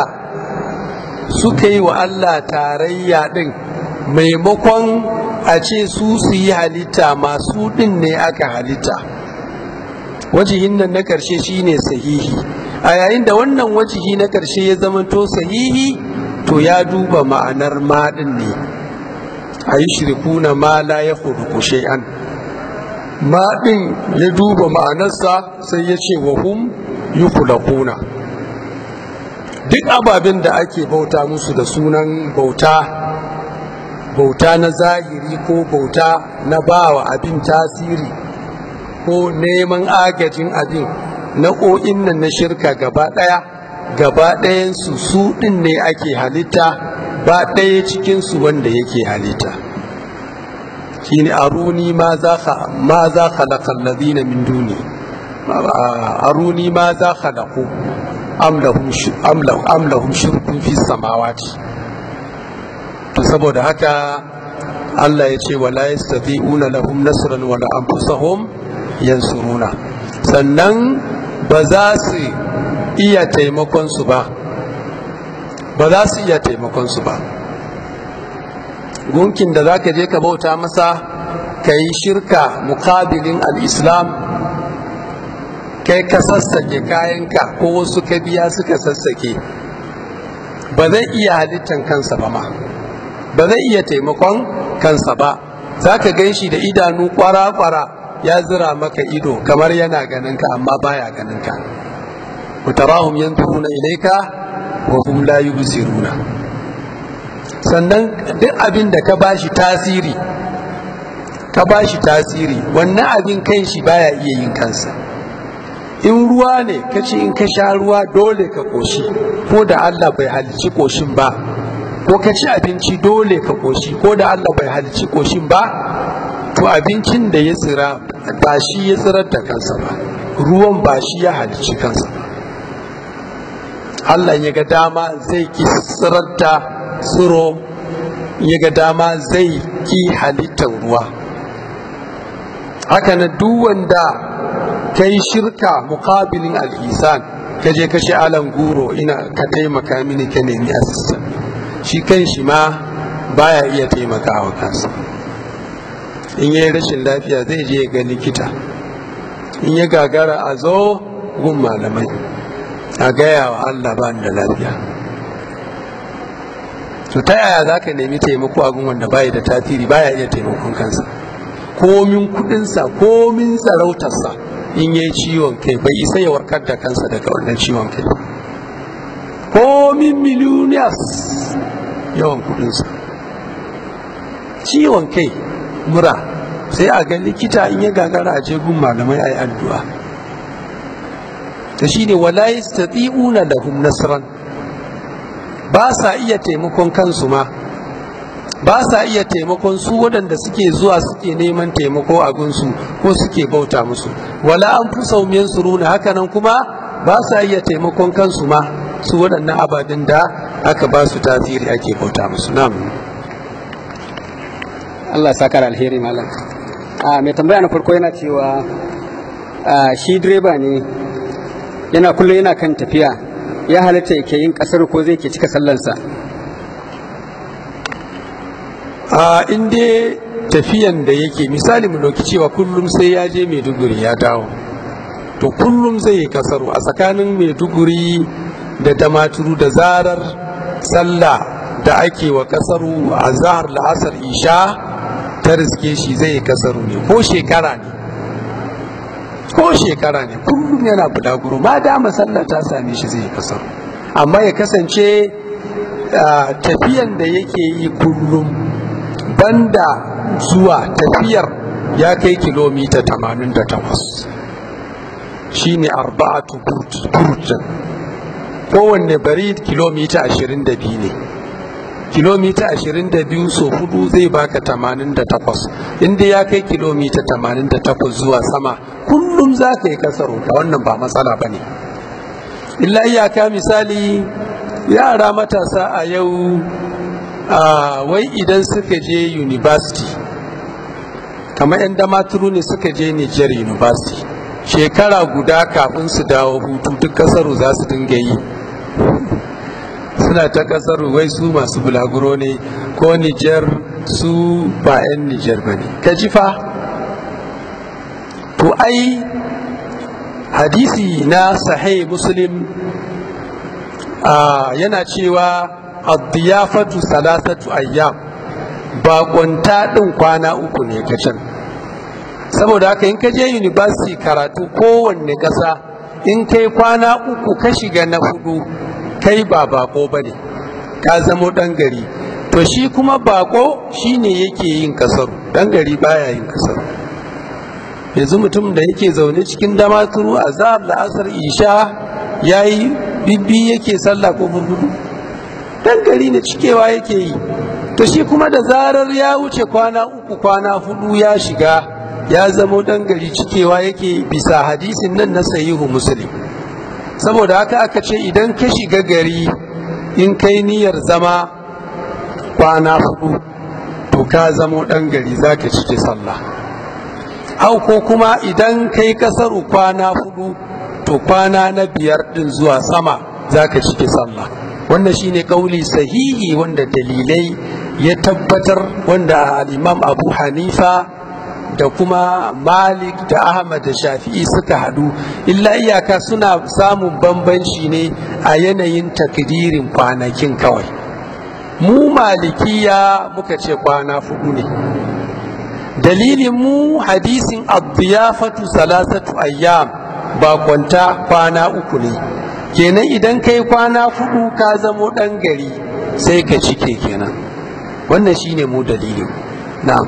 suka yi wa Allah tarayya ɗin maimakon a ce su su yi halitta masu ɗin ne aka halitta wajihin nan na ƙarshe shine sahihi a yayin da wannan wajihi na ƙarshe ya zamanto sahihi to ya duba ma'anar maɗin ne a yi shirkuna ma la ya hudu shay'an maɗin ya duba ma'anarsa sai ya ce wa hum yi kulakuna duk ababen da ake bauta musu da sunan bauta bauta na zahiri ko bauta na bawa abin tasiri ko neman agajin abin na'o'in nan na shirka gaba ɗaya gaba ɗayansu su ɗin ne ake halitta ba ɗaya cikinsu wanda yake halitta shine aruni ma za ka ma za khalaqa alladhina min duni aruni ma za khalaqu am lahum am lahum am lahum shirkun fi samawati to saboda haka Allah ya ce wala yastati'una lahum nasran wala anfusahum yansuruna sannan ba za su iya taimakon su ba ba za su iya taimakon su ba gunkin da zaka je ka bauta masa ka yi shirka mukabilin al-islam kai ka sassake kayanka ko wasu ka biya suka sassake ba zai iya halittan kansa ba ma ba zai iya taimakon kansa ba za ka gan shi da idanu kwara-kwara ya zira maka ido kamar yana ganin ka amma baya ganin ka mutarahum yanzuruna ilaika wa hum la yubsiruna sannan duk abin da ka bashi tasiri ka bashi tasiri wannan abin kan shi baya iya yin kansa in ruwa ne ka ce in ka sha ruwa dole ka koshi ko da Allah bai halicci koshin ba ko ka ci abinci dole ka koshi ko da Allah bai halicci koshin ba to abincin da ya tsira ba shi ya tsirar da kansa ba ruwan ba shi ya halicci kansa ba Allah ya ga dama zai ki tsirar da tsiro ya ga dama zai ki halittar ruwa haka na duk wanda ka yi shirka mukabilin al'isan ka je kashe alan guro ina ka taimaka mini ka nemi asistan shi kan shi ma baya iya taimakawa kansa in yi rashin lafiya zai je ga likita in ya gagara a zo gun malamai a gaya wa Allah ba da lafiya to ta yaya za ka nemi taimako a gun wanda baya da tasiri baya iya taimakon kansa komin kudinsa komin sarautarsa in yi ciwon kai bai isa ya warkar da kansa daga wannan ciwon kai komin millionaires yawan kudinsa ciwon kai mura sai a ga likita in ya gagara a je gun malamai a yi addu'a ta shi ne wala yastati'una lahum nasran ba sa iya taimakon kansu ma ba sa iya taimakon su waɗanda suke zuwa suke neman taimako a gunsu ko suke bauta musu wala an fi saumiyan suruna hakanan kuma ba sa iya taimakon kansu ma su waɗannan ababen da aka ba su tasiri ake bauta musu na'am Allah ya saka da alheri malam a mai tambaya na farko yana cewa a, shi direba ne yana kullum yana kan tafiya ya halatta yake yin kasar ko zai ke cika sallansa a inda tafiyan da yake misali mu dauki cewa kullum sai ya je maiduguri ya dawo to kullum zai yi kasaru a tsakanin maiduguri da damaturu da zarar sallah da ake wa kasaru a zahar la'asar isha ta riske shi zai yi kasaru ne ko shekara ne ko shekara ne kullum yana bulaguro ma dama sallah ta same shi zai yi kasaru amma ya kasance tafiyan da yake yi kullum banda zuwa tafiyar ya kai kilomita 88 shine arba'atu burjin kowanne bari kilomita 22 ne kilomita 22 so hudu zai baka 88 inda ya kai kilomita 88 zuwa sama kullum za ka yi kasaro da wannan ba matsala ba ne illa iyaka misali yara matasa a yau wai idan suka je university kamar 'yan damaturu ne suka je niger university shekara guda kafin su dawo hutu duk kasaru za su dinga yi suna ta kasaru wai su masu bulaguro ne ko niger su ba 'yan niger ba ne ka ji fa to ai hadisi na sahih muslim yana cewa addiyafatu salasatu ayyam baƙonta ɗin kwana uku ne kacan saboda haka in ka je university karatu kowanne ƙasa in kai kwana uku ka shiga na hudu kai ba bako ba ne ka zamo ɗan gari to shi kuma bako shine yake yin kasar ɗan gari baya yin kasar yanzu mutum da yake zaune cikin damaturu a zahar la'asar isha ya yi bibbi yake sallah ko burbudu dan gari ne cikewa yake yi to shi kuma da zarar ya wuce kwana uku kwana hudu ya shiga ya zamo dan gari cikewa yake bisa hadisin nan na sahihu muslim saboda haka aka ce idan ka shiga gari in kai niyyar zama kwana hudu to ka zamo dan gari zaka cike sallah hau ko kuma idan kai kasaru kwana hudu to kwana na biyar din zuwa sama zaka cike sallah wannan shine kauli sahihi wanda dalilai ya tabbatar wanda al-imam abu hanifa da kuma malik da ahmad da shafi'i suka hadu illa iyaka suna samun bambanci ne a yanayin takdirin kwanakin kawai mu malikiya muka ce kwana fudu ne dalilin mu hadisin abdiyafatu salasatu ayyam ba kwanta kwana uku ne kenan idan kai kwana fudu ka zamo dan gari sai ka cike kenan wannan shine mu dalilin na'am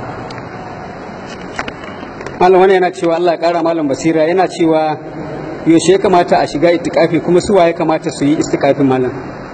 malam wani yana cewa Allah ya kara malam basira yana cewa yaushe ya kamata a shiga itikafi kuma suwa ya kamata su yi istikafin malam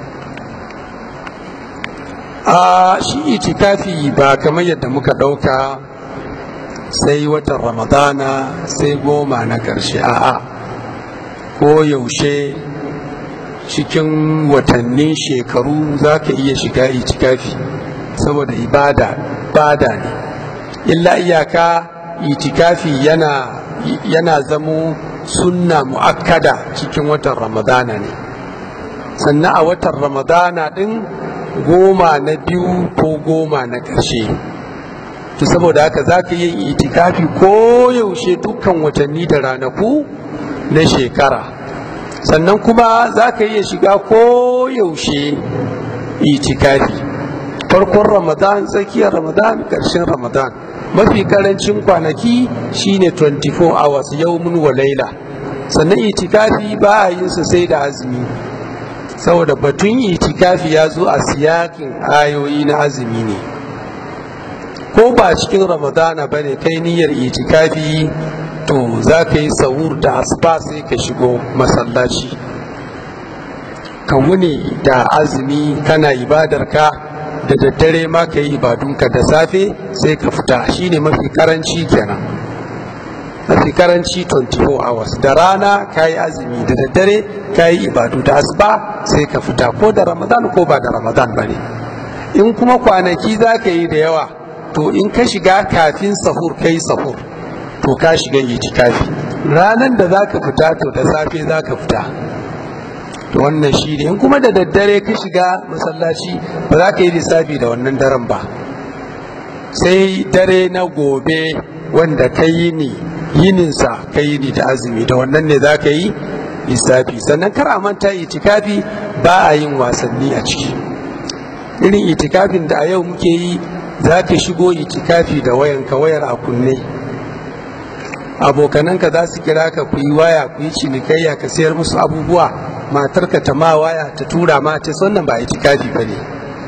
a shi itikafi ba kamar yadda muka ɗauka sai watan ramadana sai goma na ƙarshe a'a ko yaushe cikin watannin shekaru za ka iya shiga itikafi saboda ibada bada ne illa iyaka itikafi yana yana zamo sunna mu'akkada cikin watan ramadana ne sannan a watan ramadana din goma na biyu ko goma na ƙarshe to saboda haka za ka yi itikafi ko yaushe dukkan watanni da ranaku na shekara sannan kuma za ka iya shiga ko yaushe itikafi farkon ramadan tsakiyar ramadan ƙarshen ramadan mafi karancin kwanaki shine 24 hours yaumun wa laila sannan itikafi ba a yin sai da azumi saboda batun itikafi ya zo a siyakin ayoyi na azumi ne ko ba cikin ramadana ba ne kai niyyar itikafi to za ka yi sahur da asuba sai ka shigo masallaci ka wuni da azumi kana ibadarka da daddare ma ka yi ibadunka da safe sai ka fita shine mafi karanci kenan mafi karanci 24 hours da rana ka yi azumi da daddare ka yi ibadu da asuba sai ka fita ko da ramadan ko ba da ramadan ba ne in kuma kwanaki za ka yi da yawa to in ka shiga kafin sahur kai sahur to ka shiga itikafi ranar da za ka fita to da safe za ka fita to wannan shi ne in kuma da daddare ka shiga masallaci ba za ka yi lissafi da wannan daren ba sai dare na gobe wanda ka yi ni yininsa ka yi ni da azumi da wannan ne za ka yi lissafi sannan kar a manta itikafi ba a yin wasanni a ciki irin itikafin da a yau muke yi za ka shigo itikafi da wayanka wayar a kunne abokananka za su kira ka ku yi waya ku yi cinikayya ka sayar musu abubuwa matarka ta ma waya ta tura ma ta wannan ba itikafi ba ne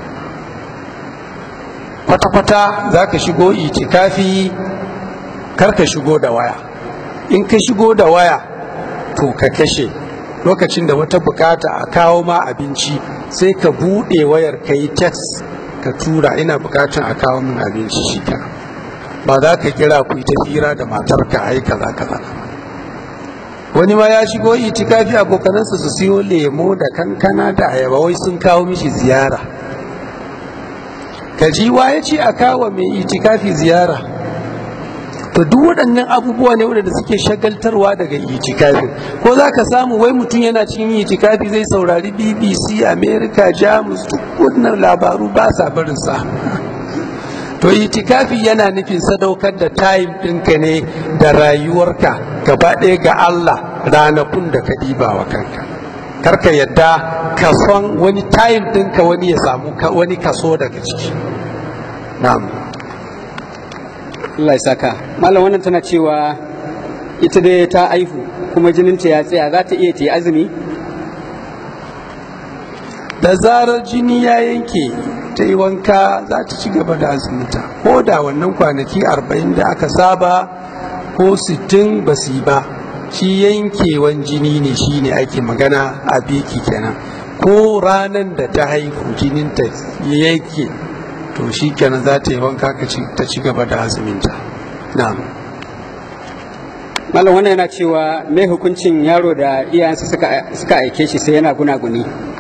kwata-kwata za ka shigo itikafi kar ka shigo da waya in ka shigo da waya to ka kashe lokacin da wata bukata a kawo ma abinci sai ka buɗe wayar ka yi text ka tura ina bukatan a kawo min abinci shi ba za ka kira ku ta hira da matarka ai kaza kaza wani ma ya shigo itikafi abokanansa su siyo lemo da kankana da ayaba wai sun kawo mishi ziyara kajiwa ya ce a kawo mai itikafi ziyara to duk waɗannan abubuwa ne waɗanda suke shagaltarwa daga itikafin ko za ka samu wai mutum yana cikin itikafi zai saurari bbc america jamus duk wannan labaru ba sa barinsa to itikafi yana nufin sadaukar da time ɗinka ne da rayuwarka gaba ɗaya ga allah ranakun da ka ɗiba wa kanka karka yadda kason wani time ɗinka wani ya samu wani kaso daga ciki na'am Allah ya saka malam wannan tana cewa ita dai ta aihu kuma jininta ya tsaya za ta iya ta yi azumi da zarar jini ya yanke ta yi wanka za ta ci gaba da azuminta ko da wannan kwanaki arba'in da aka saba ko sittin ba su yi ba shi yankewan jini ne shi ne ake magana a biki kenan ko ranar da ta haihu jininta ya yanke to shi kenan za ta yi wanka ta ci gaba da azuminta na'am malam wannan yana cewa me hukuncin yaro da iyayensa suka aike shi sai yana gunaguni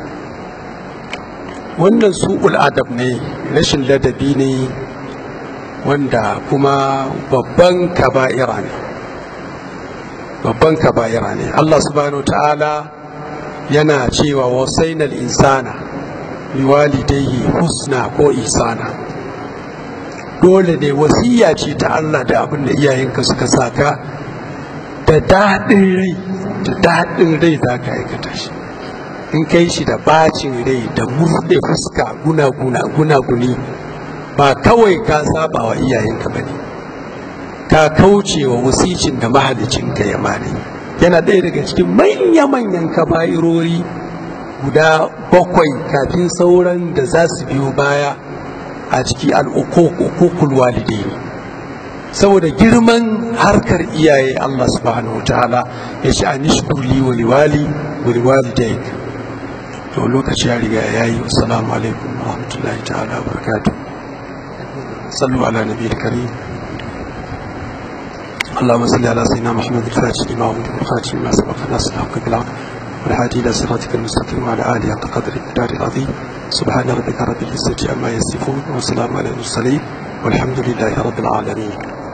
wannan su'ul adab ne rashin ladabi ne wanda kuma babban kaba'ira ne babban kaba'ira ne Allah subhanahu ta'ala yana cewa wasainal insana biwalidayhi husna ko isana dole ne wasiya ce ta Allah da abin da iyayenka suka saka da daɗin rai da daɗin rai za ka aikata shi in kai shi da bacin rai da murɗe fuska guna guna guna guni ba kawai ka saba wa iyayenka ba ne ka kauce wa wasicin da mahalicinka ya mani yana ɗaya daga cikin manya-manyan kaba'irori guda bakwai kafin sauran da za su biyo baya a ciki al'ukukul walidai saboda girman harkar iyaye Allah subhanahu wa ta'ala ya ce a nishkuli wa liwali wa liwalidai to lokaci ya riga ya yi assalamu alaikum wa rahmatullahi ta'ala wa barakatuh sallu ala nabi karim اللهم صل على سيدنا محمد الفاتح لما أمر والخاتم لما سبق الناس الحق بالعقل والهادي إلى صراطك المستقيم وعلى آله حق قدر الدار العظيم سبحان ربك رب العزة عما يصفون وسلام على المرسلين والحمد لله رب العالمين